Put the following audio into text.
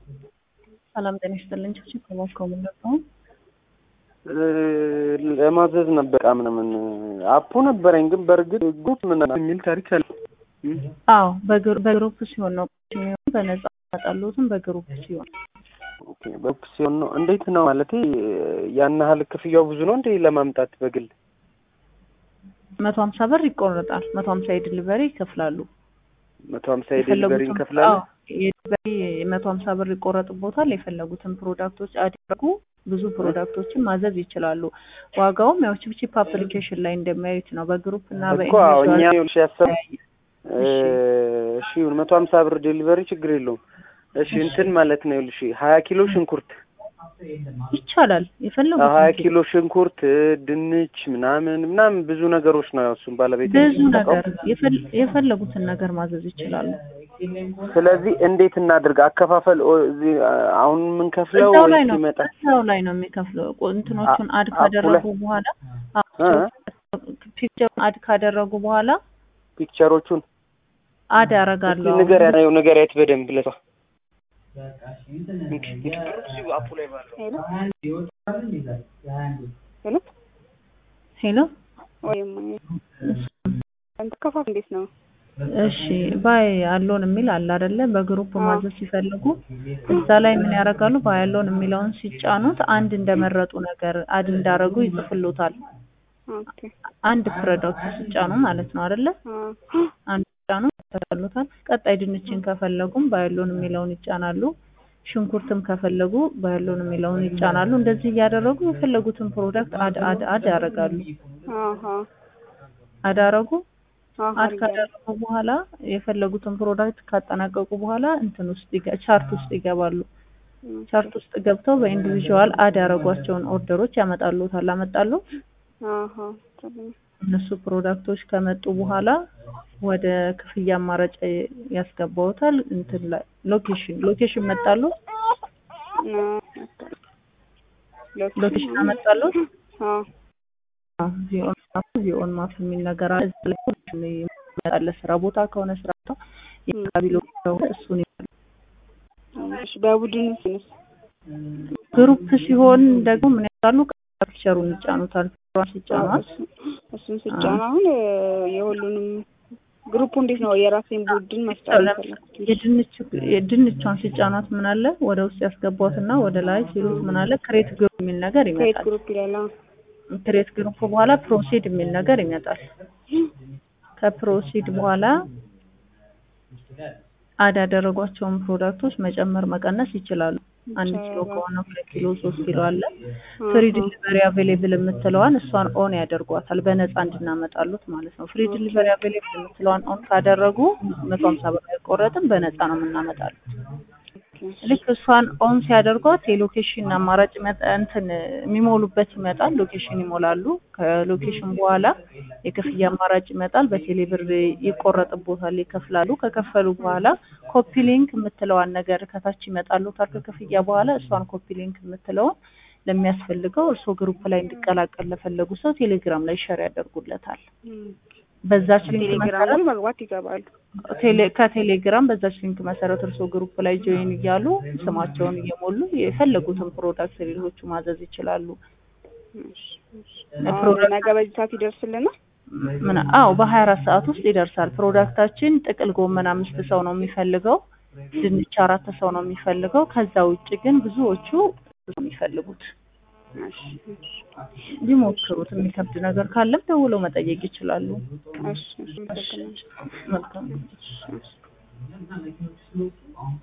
ሰላም ጤና ይስጥልኝ። ችግር ከማስከው ምንደው ለማዘዝ ነበር ዕቃ ምናምን አፑ ነበረኝ፣ ግን በእርግጥ ግሩፕ ምን የሚል ታሪክ አለ። አዎ በግሩፕ ሲሆን ነው የሚሆን በነጻ ያመጣሉትም በግሩፕ ሲሆን ኦኬ፣ በግሩፕ ሲሆን ነው። እንዴት ነው ማለት ያን ያህል ክፍያው ብዙ ነው እንዴ ለማምጣት በግል መቶ ሀምሳ ብር ይቆረጣል። መቶ ሀምሳ የድሊቨሪ ይከፍላሉ። መቶ ሀምሳ የዴሊቨሪ እንከፍላለን። የዴሊቨሪ መቶ ሀምሳ ብር ይቆረጥቦታል። የፈለጉትን ፕሮዳክቶች አድርጉ ብዙ ፕሮዳክቶችን ማዘዝ ይችላሉ። ዋጋውም ያው ቺፕቺፕ አፕሊኬሽን ላይ እንደሚያዩት ነው። በግሩፕ እና እኮ አዎ፣ እኛ ይኸውልሽ ያሰብ እሺ መቶ ሀምሳ ብር ዴሊቨሪ ችግር የለውም። እሺ እንትን ማለት ነው ይኸውልሽ ሀያ ኪሎ ሽንኩርት ይቻላል። የፈለጉት ሀያ ኪሎ ሽንኩርት፣ ድንች ምናምን ምናምን ብዙ ነገሮች ነው። ያው እሱም ባለቤት ብዙ ነገር የፈለጉትን ነገር ማዘዝ ይችላሉ። ስለዚህ እንዴት እናድርግ? አከፋፈል እዚህ አሁን የምንከፍለው እዛው ላይ ወይስ ነው ይመጣል? እዛው ላይ ነው የሚከፍለው። እንትኖቹን አድ ካደረጉ በኋላ ፒክቸር አድ ካደረጉ በኋላ ፒክቸሮቹን አድ ያደርጋሉ። ንገሪያ ነው ንገሪያት በደንብ ለሷ ሄሎ ወይም ከፋፍ እንዴት ነው? እሺ ባይ አሎን የሚል አለ አይደለ? በግሩፕ ማዘዝ ሲፈልጉ እዛ ላይ ምን ያደርጋሉ? ባይ አሎን የሚለውን ሲጫኑት አንድ እንደመረጡ ነገር አድ እንዳረጉ ይጽፍሉታል። ኦኬ አንድ ፕሮዳክት ሲጫኑ ማለት ነው አይደለ? አንድ ሲጫኑ ይተካሉታል። ቀጣይ ድንችን ከፈለጉም ባይ አሎን የሚለውን ይጫናሉ። ሽንኩርትም ከፈለጉ ባይ አሎን የሚለውን ይጫናሉ። እንደዚህ እያደረጉ የፈለጉትን ፕሮዳክት አድ አድ አድ ያደርጋሉ። አሃ አድ አደረጉ አሃ አድ ካደረጉ በኋላ የፈለጉትን ፕሮዳክት ካጠናቀቁ በኋላ እንትን ውስጥ ይገ- ቻርት ውስጥ ይገባሉ። ቻርት ውስጥ ገብተው በኢንዲቪዥዋል አድ ያደረጓቸውን ኦርደሮች ያመጣሉታል። አመጣሉ አሃ ጥሩ እነሱ ፕሮዳክቶች ከመጡ በኋላ ወደ ክፍያ አማራጭ ያስገባውታል። እንትን ላይ ሎኬሽን ሎኬሽን መጣሉ ሎኬሽን አመጣሉ አዎ ዚኦን ማፕ ዚኦን ማፕ የሚል ነገር አለ። እዛ ላይ ሁሉም ይመጣል። ስራ ቦታ ከሆነ ስራ ቦታ የአካባቢ ሎኬሽን ከሆነ እሱን ይመጣል። እሺ በቡድን ስንስ ግሩፕ ሲሆን ደግሞ ምን ያደርጋሉ? ፒክቸሩን ይጫኑታል። ፒክቸሯን ሲጫኗት እሱን ስጫን አሁን የሁሉንም ግሩፑ እንዴት ነው የራሴን ቡድን መፍጠር የፈለኩት? የድንች የድንቿን ሲጫኗት ምን አለ ወደ ውስጥ ያስገቧትና ወደ ላይ ሲሉት ምን አለ ክሬት ግሩፕ የሚል ነገር ክሬት ይመጣል። ግሩፕ ይላል። አዎ። ክሬት ግሩፕ በኋላ ፕሮሲድ የሚል ነገር ይመጣል። ከፕሮሲድ በኋላ አድ ያደረጓቸውን ፕሮዳክቶች መጨመር መቀነስ ይችላሉ። አንድ ኪሎ ከሆነ ሁለት ኪሎ ሶስት ኪሎ አለ። ፍሪ ዲሊቨሪ አቬሌብል የምትለዋን እሷን ኦን ያደርጓታል በነፃ እንድናመጣሉት ማለት ነው። ፍሪ ዲሊቨሪ አቬሌብል የምትለዋን ኦን ካደረጉ መቶ ሀምሳ ብር አይቆረጥም፣ በነፃ ነው የምናመጣሉት። ልክ እሷን ኦን ሲያደርጓት የሎኬሽን አማራጭ ይመጣ እንትን የሚሞሉበት ይመጣል። ሎኬሽን ይሞላሉ። ከሎኬሽን በኋላ የክፍያ አማራጭ ይመጣል። በቴሌ ብር ይቆረጥቦታል፣ ይከፍላሉ። ከከፈሉ በኋላ ኮፒ ሊንክ የምትለዋን ነገር ከታች ይመጣሉታል። ከክፍያ በኋላ እሷን ኮፒ ሊንክ የምትለውን ለሚያስፈልገው እርስዎ ግሩፕ ላይ እንዲቀላቀል ለፈለጉ ሰው ቴሌግራም ላይ ሸር ያደርጉለታል። በዛች ሊንክ ቴሌግራም መሰረት ላይ መግባት ይገባሉ። ቴሌ ከቴሌግራም በዛች ሊንክ መሰረት እርስዎ ግሩፕ ላይ ጆይን እያሉ ስማቸውን እየሞሉ የፈለጉትን ፕሮዳክት ሌሎቹ ማዘዝ ይችላሉ። እሺ፣ እሺ። አሁን ነገ በዚህ ሰዓት ይደርስልናል? ምን አዎ በሀያ አራት ሰዓት ውስጥ ይደርሳል። ፕሮዳክታችን ጥቅል ጎመን አምስት ሰው ነው የሚፈልገው፣ ድንች አራት ሰው ነው የሚፈልገው። ከዛ ውጭ ግን ብዙዎቹ ነው የሚፈልጉት። እሺ፣ እሺ፣ ቢሞክሩት የሚከብድ ነገር ካለም ደውለው መጠየቅ ይችላሉ። እሺ፣ እሺ። አመሰግናለሁ። መልካም